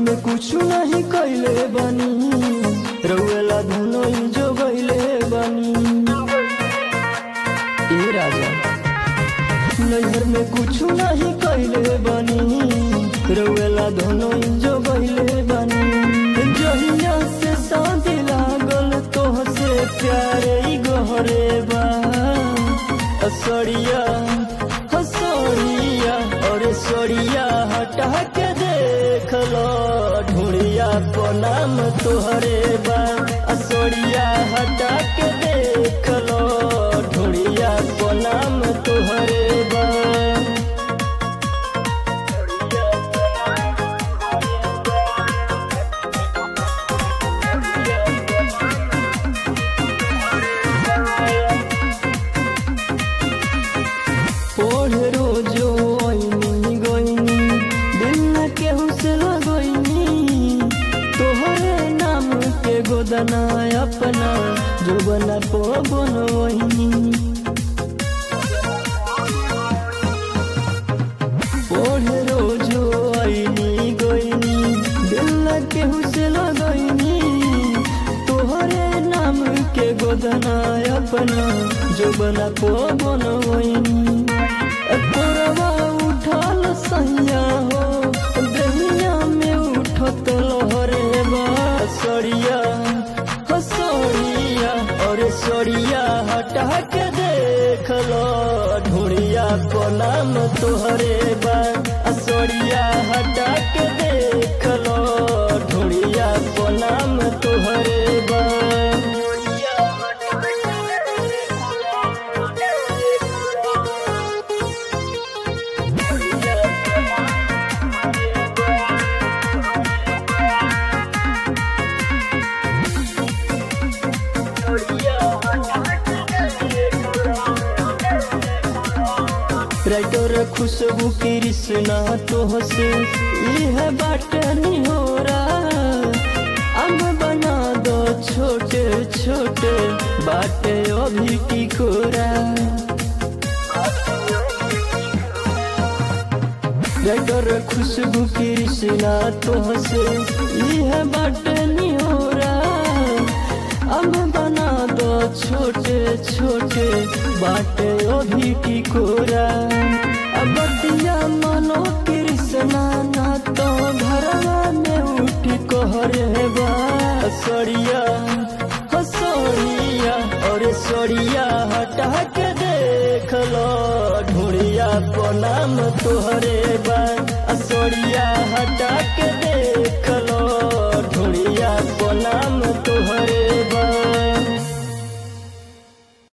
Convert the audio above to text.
में कुछ नहीं कैले बनी रउएला धुनोई जो गईले बनी ए राजा नैहर में कुछ नहीं कैले बनी रउएला धुनोई जो गईले बनी जहिया से शादी लागल तोह से प्यारे ई गहरे बा असरिया हसरिया और सरिया हटा के देख लो ढूढ़िया को नाम तोहरे बा असरिया हटा के देख लो ढूढ़िया को नाम तोहरे बा पढ़े रोजो आईनी गईनी दिल न केहू से लगईनी तोहरे नाम के गोदना अपना जो बना पो बनवईनी पढ़े रोजो आईनी गईनी दिल न केहू से लगईनी तोहरे नाम के गोदना अपना जो बना पो बनवईनी तोरवा उठल सैया हो दहिया में उठत लहरे बा सड़िया हसड़िया और सड़िया हटा के देख लो ढूढ़िया को नाम तोहरे बा सड़िया हटा के देख लो ढूढ़िया को नाम तोहरे बा राइटर खुशबू कृष्णा तोह से यह बाटनी हो अब बना दो छोटे छोटे बाटे अभी की खोरा राइटर खुशबू कृष्णा तोह से यह बाटनी हो अब बना दो छोटे छोटे बाटे अभी की कोरा अब दिया मनो कृष्णा ना तो घरवा में उठी कहरे बा सड़िया हसड़िया और सड़िया हटा के देख लो ढूढ़िया को नाम तोहरे बा सड़िया हटा के